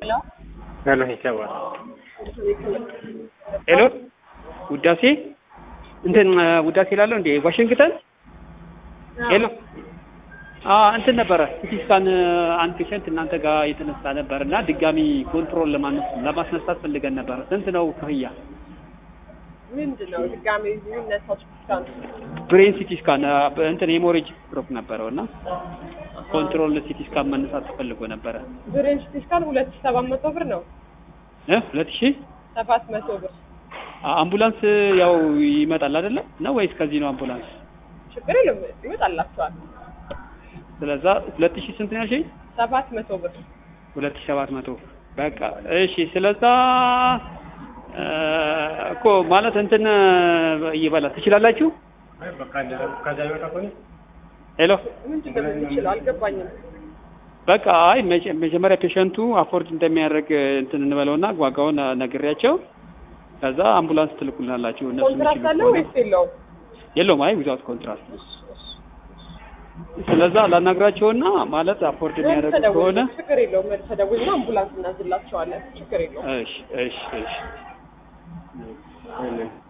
ሄሎ ይሰማል። ሄሎ ውዳሴ እንትን ውዳሴ ላለው እንዴ ዋሽንግተን ሄሎ አ እንትን ነበረ ሲቲ ስካን አንድ ፔሸንት እናንተ ጋር የተነሳ ነበር እና ድጋሚ ኮንትሮል ለማነስ ለማስነሳት ፈልገን ነበር። ስንት ነው ክፍያ? ምንድን ነው ድጋሜ የሚነሳው ስካን? ብሬን ሲቲ ስካን እንትን ሄሞሬጅ ስትሮክ ነበረው እና ኮንትሮል ሲቲ ስካን መነሳት ተፈልጎ ነበረ። ብሬን ሲቲ ስካን ሁለት ሺህ ሰባት መቶ ብር ነው። እ ሁለት ሺህ ሰባት መቶ ብር አምቡላንስ ያው ይመጣል አይደለ ነው ወይስ ከዚህ ነው አምቡላንስ? ችግር የለም ይመጣላችኋል። ስለዛ ሁለት ሺህ ስንት ነው ያልሽኝ? ሰባት መቶ ብር ሁለት ሺህ ሰባት መቶ በቃ እሺ። ስለዛ እኮ ማለት እንትን ይበላል ትችላላችሁ? ሄሎ ምንድን ነው የምንችለው? አልገባኝም። በቃ አይ መጀ- መጀመሪያ ፔሸንቱ አፎርድ እንደሚያደርግ እንትን እንበለውና ዋጋውን ነግሬያቸው ከዛ አምቡላንስ ትልኩልናላችሁ እነሱ ኮንትራክት የሚችሉ አለ ከሆነ ወይስ የለውም? የለውም። አይ ዊዛውት ኮንትራክት ስለዛ ላናግራቸውና ማለት አፎርድ የሚያደርግ ከሆነ ተደውል ችግር የለውም። ተደውልና አምቡላንስ እናዝላቸዋለን። ችግር የለውም። እሺ እሺ እሺ